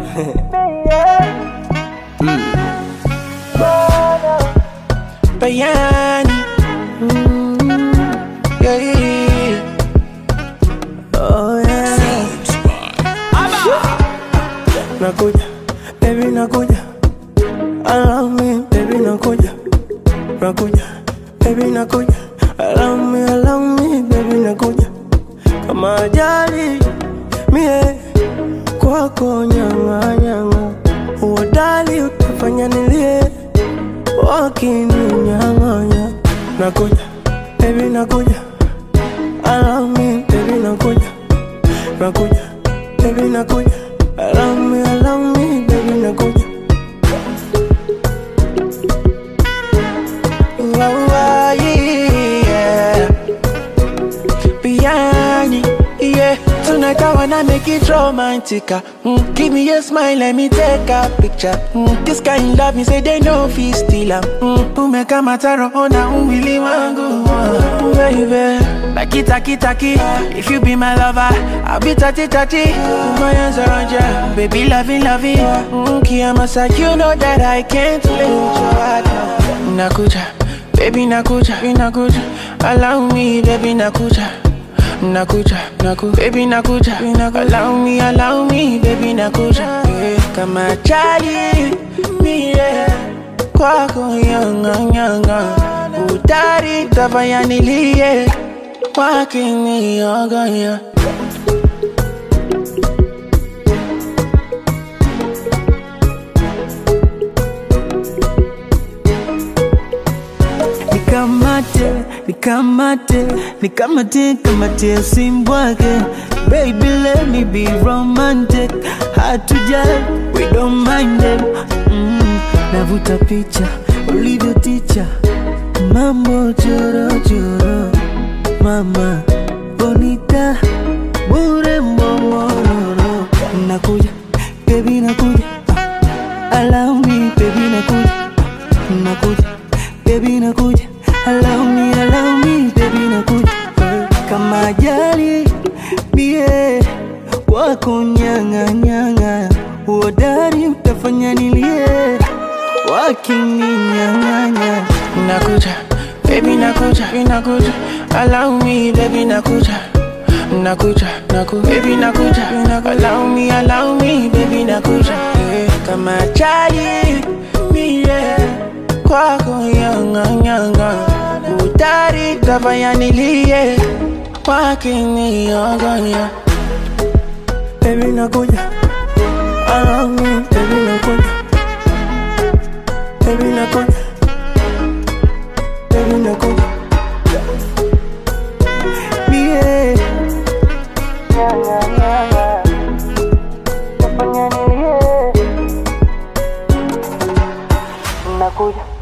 Bayani. Mm, yeah, yeah, yeah. Oh, yeah. Nakuja, baby nakuja. Allow me, baby nakuja. Nakuja, baby nakuja. Allow me, allow me, baby nakuja. Kama ajali, mie kwako nyanga nyanga. Uodali utafanya nilie, wakininyang'anya. Nakuja, baby nakuja. Allow me, baby nakuja. Nakuja, baby nakuja. Allow me, allow me, baby nakuja. Wow, wow, yeah. Biryani, yeah. Tonight I wanna make it romantic. ah. Mm, give me a smile, let me take a picture. Mm, this kind love me say they know fi steal am. Mm, umeka mataro ona umwili wangu, ah, baby. Like taki taki, if you be my lover, I'll be tati tati. Put my hands around ya, baby loving loving. Mm, Kiyamasa, you know that I can't let you out. Nakuja, baby nakuja, baby nakuja. Allow me, baby nakuja. Nakuja, naku, baby nakuja, baby nakuja. Allow me, allow me, baby nakuja. Yeah. Kama chali, mie kwako yanga yanga. Utari tafanya nilie, wakiniogonya. Nikamate, nikamate, nikamate, kamate simbwake Baby let me be romantic Hard to judge, we don't mind them mm, Navuta picha, ulivyo ticha Mambo choro choro Mama, bonita, bure mbongororo Nakuja, baby nakuja ah, Allow me, baby nakuja Nakuja, baby nakuja Allow me, allow me, baby nakuja Kama ajali, bie Wako nyanga nyanga Uodari utafanya nilie Wakininyang'anya Nakuja, baby nakuja, baby nakuja. Allow me, baby nakuja. Nakuja, naku, baby nakuja, baby nakuja. Allow me, allow me, baby nakuja. Yeah. Kama chali, mie kwako yanga yanga. Utari tafanya nilie, wakiniogonya. Baby nakuja, allow me, baby nakuja. Baby nakuja, baby nakuja. Bie Nakuja,